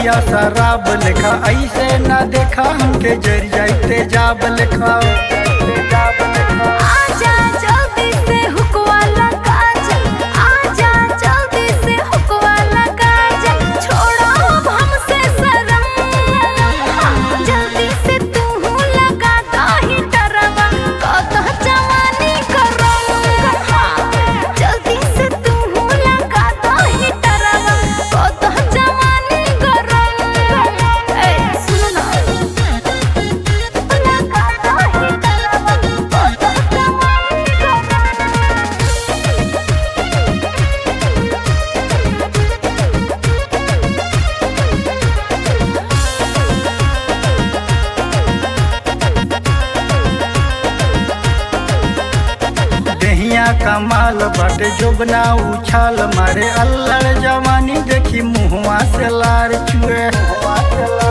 दहिया शराब लेखा ऐसे ना देखा हमके जर जाते जाब लेखा आजा जल्दी से हुकवा लगा जा आजा जल्दी से हुकवा लगा जा छोड़ो अब हमसे शर्म हाँ, जल्दी से तू लगा दाही डरवा कतह जवानी करम हाँ, जल्दी से तू लगा दाही डरवा कतह जवानी करम ए सुनो ना लगा दाही डरवा कतह जवानी करम दहिया कमाल बाटे जोबना उछाल मारे अल्लड़ जवानी देखी मुहवा से लार चुए